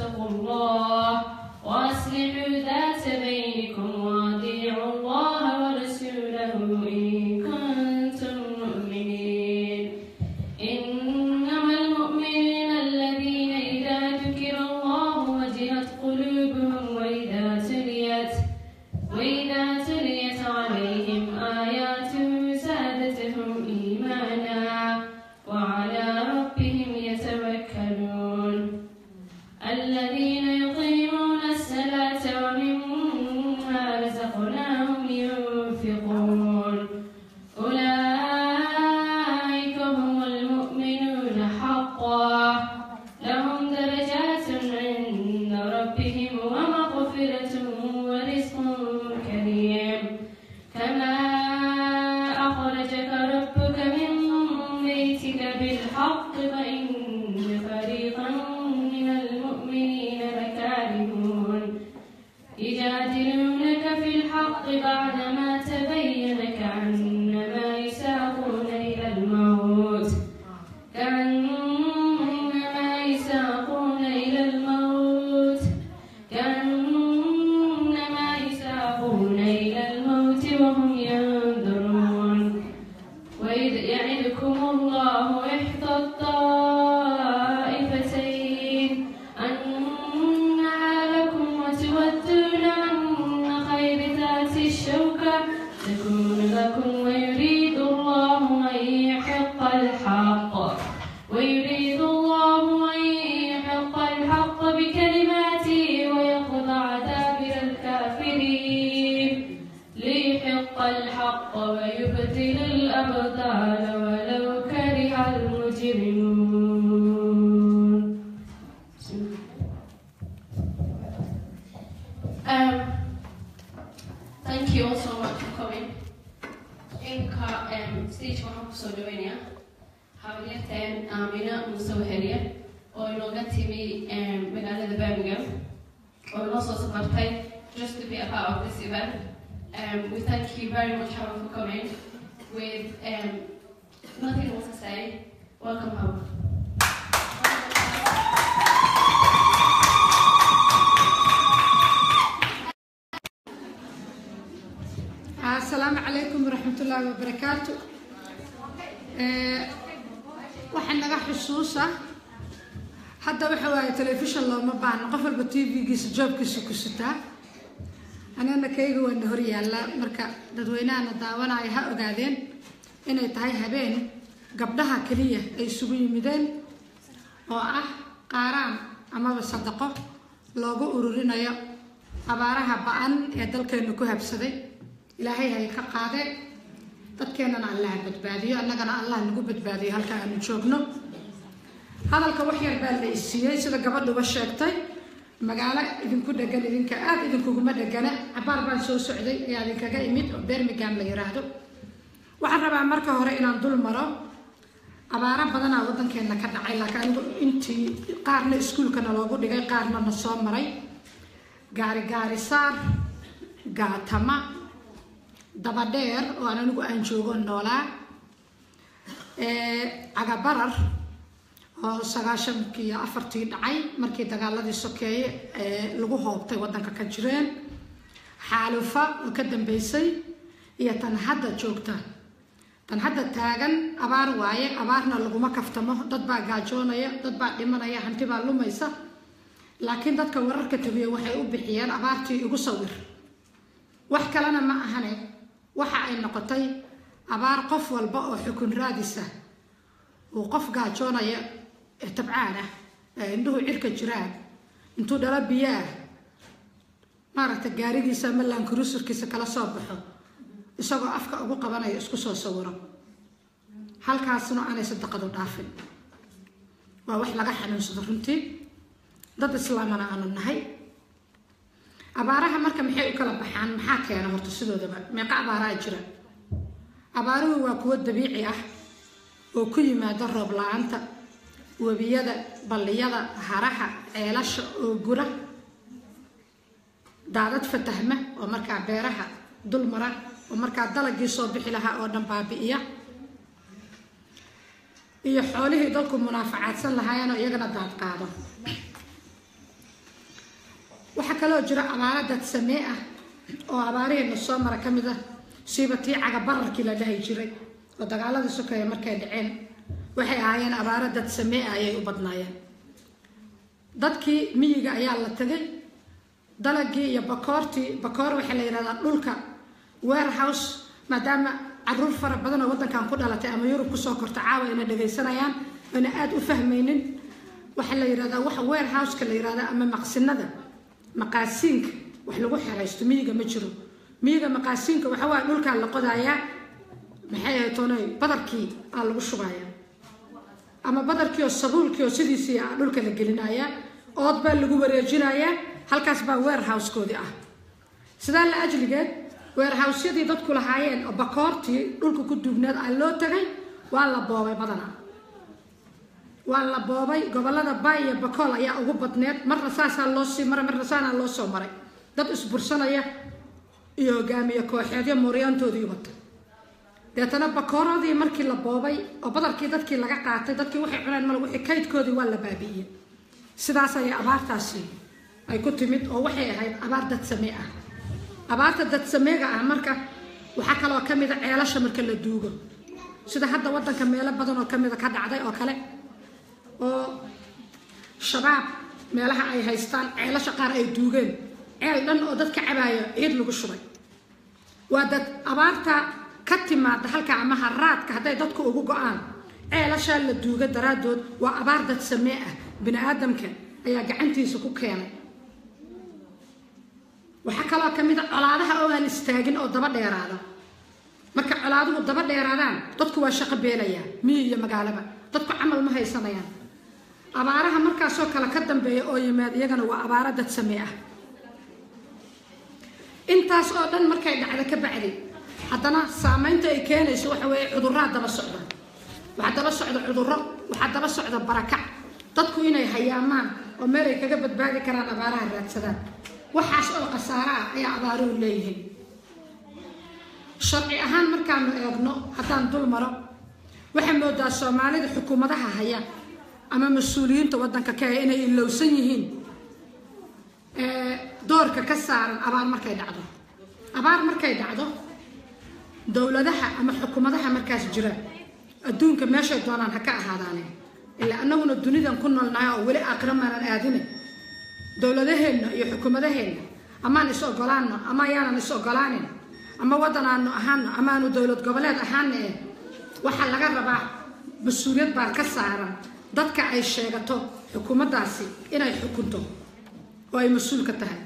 واتقوا الله وأصلحوا ذات بينكم وأطيعوا الله ورسوله إن كنتم مؤمنين إنما المؤمنين الذين إذا ذكر الله وجلت قلوبهم وإذا تليت وإذا تليت عليهم آياته زادتهم إيمانا وعلى ربهم يتوكلون الذين يقيمون الصلاة ومما رزقناهم ينفقون أولئك هم المؤمنون حقا لهم درجات عند ربهم ومغفرة ورزق كريم كما أخرجك ربك من بيتك بالحق فإن فريقا من المؤمنين لكارهون يجادلونك في الحق بعدما تبين كأنما يساقون إلى الموت كأنما يساقون إلى الموت كأنما يساقون إلى الموت وهم ينظرون وإذ يعدكم الله إحدى الطائفتين أنها لكم وتودون أن خير ذات الشوكة تكون لكم ويريد الله أن يحق الحق ويريد الله أن يحق الحق بكلماته ويقطع دابر الكافرين ليحق الحق ويبطل الأبطال ولو كره المجرمون Um, thank you all so much for coming. Inka um, stage waxaan kusoo dhaweynaya hawlyateen Aamina Muuse Weheliye oo inooga timi um, magaalada Birmingham oo inoo soo safartay just to be a part of this event. Um, we thank you very much Howard for coming with um, nothing else to say. Welcome home. asalaamu calaykum waraxmatullaahi wabarakaatu Eh, waxaa naga xusuusa hadda waxa waaye telefishon looma baahno qof walba t v-giisa joobkiisa ku sitaa anana kayga waana hor yaallaa marka dadweynahana daawanaya ha ogaadeen inay tahay habeen gabdhaha keliya ay isugu yimideen oo ah qaaraan amaba sadaqo loogu ururinayo abaaraha ba-an ee dalkeena ku habsaday ilaahay hay ka qaadeen dadkeenana allaha badbaadiyo annagana allah nagu badbaadiyo halka aanu joogno hadalka wax yar baa la isiiyey sida gabadhuba sheegtay magaalo idinku dhegan idinka aada idinkuguma dhegana cabaar baan soo socday ayaa idinkaga imid oo bermigam la yiraahdo waxaan rabaa marka hore inaan dul maro abaaro badanaa waddankeena ka dhacay laakiin anigu intii qaarna iskuulkana loogu dhigay qaarna na soo maray gaari gaari saar gaatama dabadheer oo aan anigu aan joogo noolaa cagabarar oo sagaashankii iyo afartii dhacay markii dagaaladii sokeeye ee lagu hoobtay waddanka ka jireen xaalufa oo ka dambeysay iyo tan hadda joogta tan hadda taagan abaar waaye abaarna laguma kaftamo dad baa gaajoonaya dad baa dhimanaya hanti baa lumaysa laakiin dadka wararka tabiya waxay u bixiyeen abaartii igu sawir wax kalena ma ahane waxa ay noqotay abaar qof walba oo xukun raadisa uu qof gaajoonaya ee tabcaan ah ee indhuhu cirka jiraan intuu dhalo biyaah maaragta gaarigiisa ama laankurusurkiisa kala soo baxo isagoo afka ugu qabanayo isku soo sawiro halkaasna aanay sadaqadu dhaafin waa wax laga xanuunsado runtii dad islaamana aanu nahay abaaraha marka maxay u kala baxaan maxaa keena horta sidoodaba meeqa abaaraa jira abaaruhu waa kuwo dabiici ah oo ku yimaada roob la-aanta webiyada balliyada haraha ceelasha oo gura daadad fatahma oo markaa beeraha dul mara oo markaa dalagii soo bixi lahaa oo dhan baabi'iya iyo xoolihii dalku munaafacaadsan lahaayeenoo iyagana daad qaado kaloo jira abaaro dadsamee ah oo abaarihiina soo mara ka mid ah siiba tii cagabararkii la dhahi jiray oo dagaaladii sokeeye markay dhaceen waxay ahaayeen abaaro dadsamee ah ayay u badnaayeen dadkii miyiga ayaa la tagay dalagii iyo bakoortii bakoor waxaa la yidhahdaa dhulka warehouse maadaama caruur fara badan oo waddankan ku dhalatay ama yurub kusoo korta caawa ayna dhagaysanayaan ayna aada u fahmaynin waxaa la yidhahdaa waxa warehouseka la yidhahdaa ama maqsinada maqaasiinka wax lagu xeraysto miyiga ma jiro miyiga maqaasiinka waxa waaye dhulkaa la qodayaa maxay ahayd toonay badarkii aa lagu shubayaa ama badarkii oo sabuulkii oo sidiisii ah dhulka la gelinayaa ood baa lagu wareejinayaa halkaas baa warehousekoodii ah sidaa la ajligeed warehousyadii dadku lahaayeen oo bakoortii dhulka ku duugneed aa loo tagay waa la boobay badana waa la boobay gobolada bay iyo bakool ayaa ugu badneed marna saasaa loo sii maray marna saanaa loo soo maray dad isbursanaya iyo hogaamiye kooxeedyo mooryaantoodii wata deetana bakooradii markii la boobay oo badarkii dadkii laga qaatay dadkii waxay cuneen mal wixii kaydkoodii waa la baabi'iyey sidaas ayay abaartaasi ay ku timid oo waxay ahayd abaar dadsamee ah abaarta dadsameega ah marka waxaa kaloo ka mida ceelasha marka la duugo sida hadda waddanka meelo badan oo kamida ka dhacday oo kale oo shabaab meelaha ay haystaan ceelasha qaar ay duugeen ceel dhan oo dadka cabaayo ciid lagu shubay waa dad abaarta ka timaada halka ama haraadka hadday dadku ugu go-aan ceelashaa la duuga daraaddood waa abaar dad samee ah bini aadamka ayaa gacantiisa ku keenay waxaa kaloo ka mid a colaadaha oo aan istaagin oo daba dheeraada marka colaaduhu daba dheeraadaan dadku waa shaqo beelayaa miyi iyo magaalaba dadku camal ma haysanayaan abaaraha markaasoo kale ka dambeeya oo yimaad iyagana waa abaaro dad samee ah intaas oo dhan markay dhacda ka bacdi haddana saameynta ay keenayso waxa weeye cudurraa daba socda waxaa daba socda cudurro waxaa daba socda barakac dadku inay hayaamaan oo meel ay kaga badbaadi karaan abaaraha raadsadaan waxaas oo khasaaro ah ayaa abaaruhu leeyihiin sharci ahaan markaanu eegno haddaan dul maro waxaa moodaa soomaalida xukuumadaha haya ama mas-uuliyiinta waddanka ka haya inay ilowsan yihiin doorka ka saaran abaar markay dhacdo abaar markay dhacdo dowladaha ama xukuumadaha markaas jira adduunka meeshay doonaan ha ka ahaadaane ilaa annaguna dunidan ku noolnahay oo weli aakhiro maanan aadine dowladaheenna iyo xukuumadaheenna amaan is ogolaano ama ayaanan is ogolaanin ama waddan aanu ahaano ama aanu dowlad goboleed ahaana eh waxaa laga rabaa mas-uuliyad baa ka saaran dadka ay sheegato xukuumaddaasi inay xukunto oo ay mas-uul ka tahay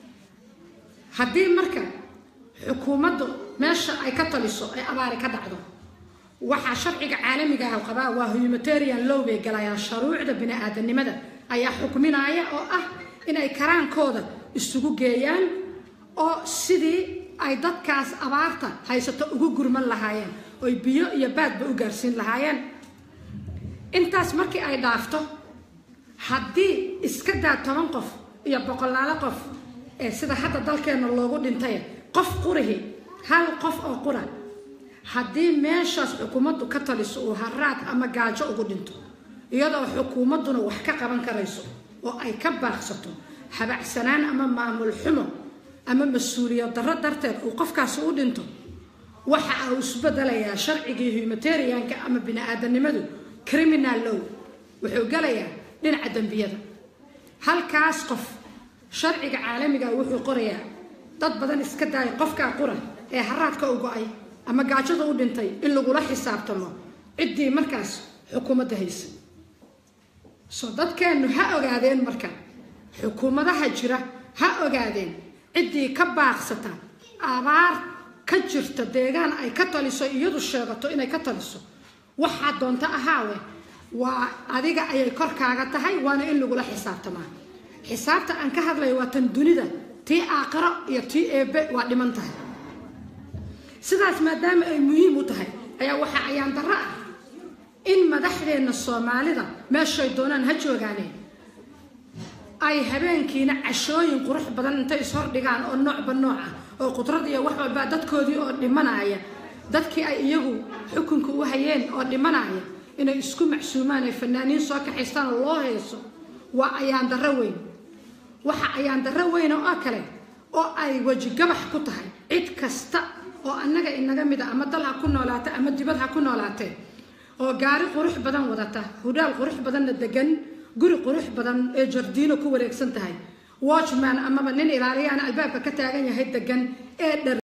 haddii marka xukuumaddu meesha ay ka taliso ay abaari ka dhacdo waxaa sharciga caalamiga ah qabaa waa humanitarian low bay galayaan shuruucda bini-aadanimada ayaa xukminaya oo ah inay karaankooda isugu geeyaan oo sidii ay dadkaas abaarta haysato ugu gurman lahaayeen oy biyo iyo baadba u gaarsiin lahaayeen intaas markii ay dhaafto haddii iska daa toban qof iyo boqolaalo qof ee sida hadda dalkeenna loogu dhintay qof qurihi hal qof oo qura haddii meeshaas xukuumaddu ka taliso uu haraad ama gaajo ugu dhinto iyadoo xukuumadduna wax ka qaban karayso oo ay ka baaqsato habacsanaan ama maamul xumo ama mas-uuliyad darro darteed uu qofkaasi u dhinto waxa uu isbedelayaa sharcigii humanitarianka ama bini-aadanimadu criminal low wuxuu gelayaa dhinaca dembiyada halkaas qof sharciga caalamiga wuxuu qorayaa dad badan iska daaya qofkaa qura ee haraadka u go-ay ama gaajada u dhintay in lagula xisaabtamo ciddii markaas xukuumadda haysa soo dadkeennu ha ogaadeen marka xukuumadaha jira ha ogaadeen ciddii ka baaqsata abaar ka jirta deegaan ay ka taliso iyadu sheegato inay ka taliso waxaa doonto ahaawe waa adiga ayay korkaaga tahay waana in lagula xisaabtamaa xisaabta aan ka hadlayo waa tan dunida tii aaqaro iyo tii eebe waa dhiman tahay sidaas maadaama ay muhiim u tahay ayaa waxaa ayaan darro ah in madaxdeenna soomaalida meeshay doonaan ha joogaaneen ay habeenkiina cashooyin qurux badan intay ishordhigaan oo noocba nooc ah oo qudrad iyo wax walbaa dadkoodii oo dhimanaya dadkii ay iyagu xukunka u hayeen oo dhimanaya inay isku macsuumaan ay fanaaniin soo kaxaystaan oo loo heeso waa ayaan darro weyn waxa ayaan darro weyn oo kale oo ay weji gabax ku tahay cid kasta oo annaga inaga mid a ama dal ha ku noolaate ama dibad ha ku noolaatee oo gaari qurux badan wadata hudhaal qurux badanna degan guri qurux badan ee jardiino ku wareegsan tahay watchman amaba nin ilaaliyaana albaabka ka taagan yahay degan ee dhar